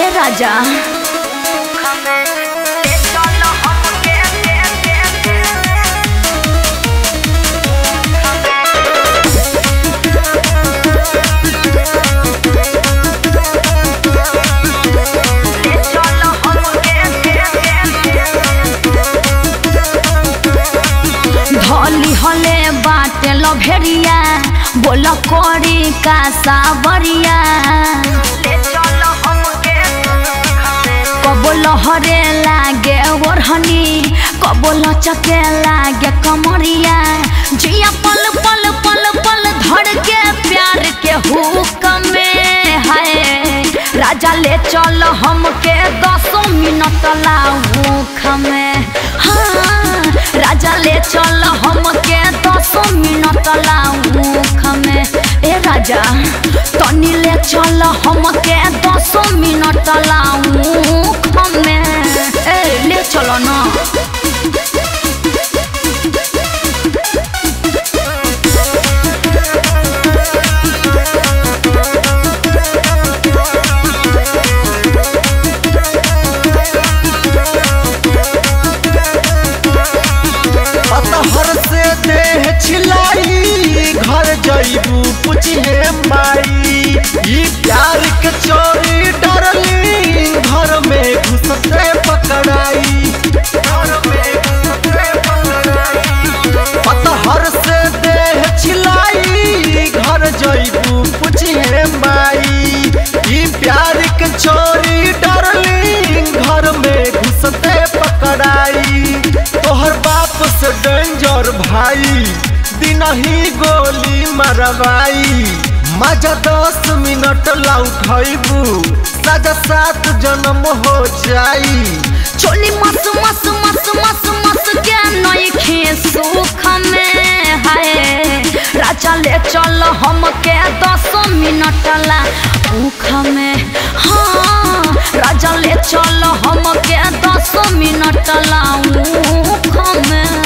ए राजा धली हले बाटे लभेरिया बोल करी का सावरिया कबो लहरे लागे ओढ़नी कबो लचके लागे कमरिया जिया पल पल पल पल धड़ के प्यार के हुक में है राजा ले चल हमके दसों मिनट लाऊख में हाँ राजा ले चल हमके दसों मिनट लाऊख में ए राजा तनी ले चल हमके दसों मिनट लाऊख में ए ले चलो ना अतहर से देह छिलाई घर जईबू पुछे माई ई प्यार के चोरी डरली घर में घुसते पकड़ाई घर में घुसते पकड़ाई अतहर से देह छिलाई घर जईबू पुछे माई ई प्यार के चोरी डरली घर में घुसते पकड़ाई तोहर बाप से डेंजर भाई दिन ही गोली मरवाई मजा दस मिनट ला उठैबू सजा सात जन्म हो जाई चोली मस मस मस मस मस के नइखे सुख में है राजा ले चल हमके दस मिनट ला उख में हाँ राजा ले चल हमके दस मिनट ला उख में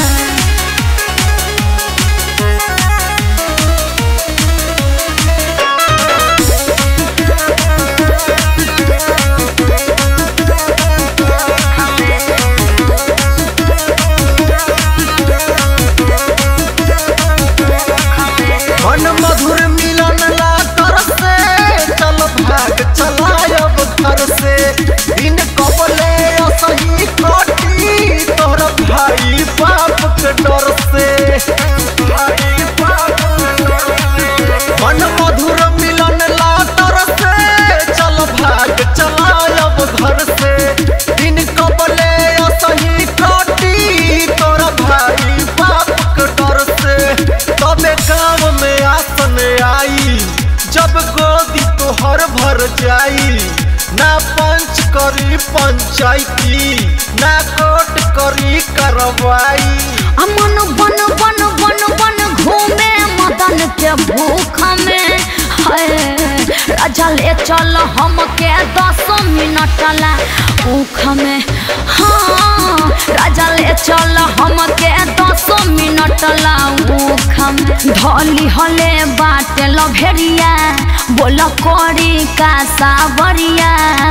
मन मधुर मिलन ला कर से चल भाग चलायब घर से दिन कबले असही कटी तोहर भाई बाप के डर से भाई बाप के डर से। मन मधुर मिलन ला तर से चल भाग चलायब घर से दिन कबले असही कटी तोर भाई बाप के डर से तबे गाँव में आसन आई जब गोदी तोहर भर जाई ना पंच करी पंचायती ना कोर्ट करी करवाई अमन बन बन बन बन घूमे मदन के भूख में है राजा ले चल हमके दस मिनट ला भूख में हाँ राजा ले चल हमके दस मिनट ला भूख में धली हले बाटे लभेरिया बोल करी का सावरिया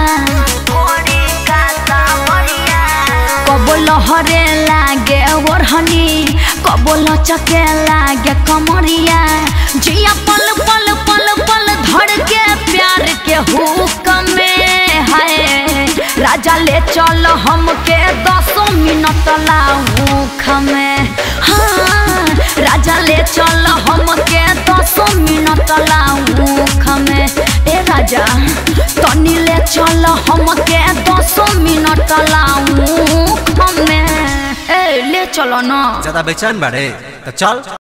कबो लहरे लागे ओढ़नी कबो लचके लागे कमरिया जिया पल पल पल पल धड़ के प्यार के हुक में है राजा ले चल हमके दसों मिनट लाऊख में हाँ राजा ले चल हमके दसों मिनट लाऊख में ए राजा तनी ले चल हमके दसों मिनट लाऊख में ए ले चलो ना ज्यादा बेचैन बाड़े तो चल